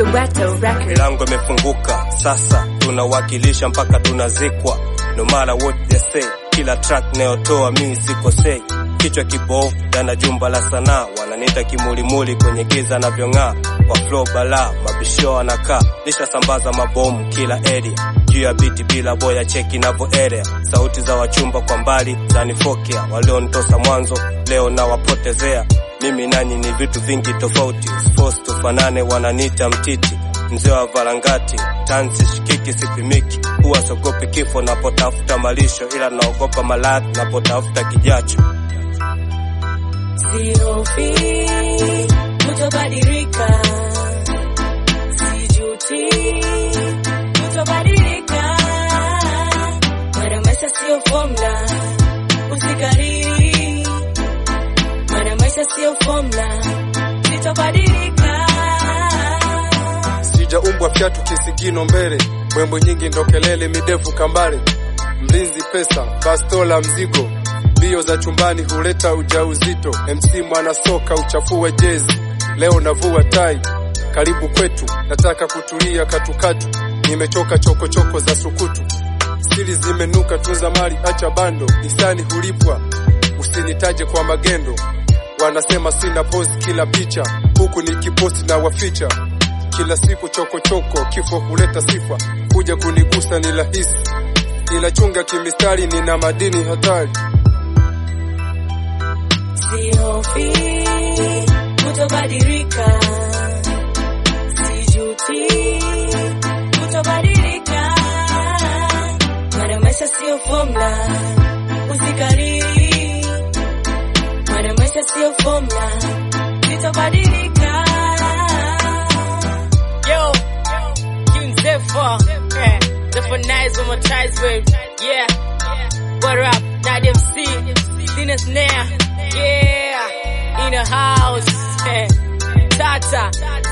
Soweto Records. milango imefunguka sasa tunawakilisha mpaka tunazikwa no matter what they say kila track nayotoa mimi sikosei kichwa kibovu dana jumba la sanaa wananiita kimulimuli kwenye giza navyong'aa kwa flow bala mabisho anakaa nishasambaza mabomu kila area juu ya biti bila boya cheki navo area sauti za wachumba kwa mbali zanifokea walionitosa mwanzo leo nawapotezea mimi nanyi ni vitu vingi tofauti Force tufanane wananiita mtiti mzee wa varangati tansi shikiki sipimiki huwa sogopi kifo napotafuta malisho ila naogopa maradhi napotafuta kijacho Sihofi kutobadilika, sijuti kutobadilika. Maana maisha sio formula, usikariri. Maana maisha sio formula, sitobadilika. sijaumbwa fyatu kisigino mbele mbwembwe nyingi ndo kelele midefu kambale mlinzi pesa bastola mzigo mbio za chumbani huleta ujauzito mc mwana soka uchafue jezi leo navua tai karibu kwetu nataka kutulia katukatu nimechoka chokochoko za sukutu siri zimenuka tunza mali acha bando hisani hulipwa usinitaje kwa magendo wanasema sina pose kila picha huku nikiposti na waficha kila siku chokochoko choko, kifo huleta sifa kuja kunigusa ni rahisi ila chunga kimistari nina madini hatari Sihofi kutobadilika, sijuti kutobadilika. Maana maisha sio formula, usikariri. Maana maisha sio formula, sitobadilika. Yo, King Zephyr, eh, Zephyr nice on my ties, babe. Yeah, what up, Nad MC, Dina Snare, yeah, in the house, eh, Tata,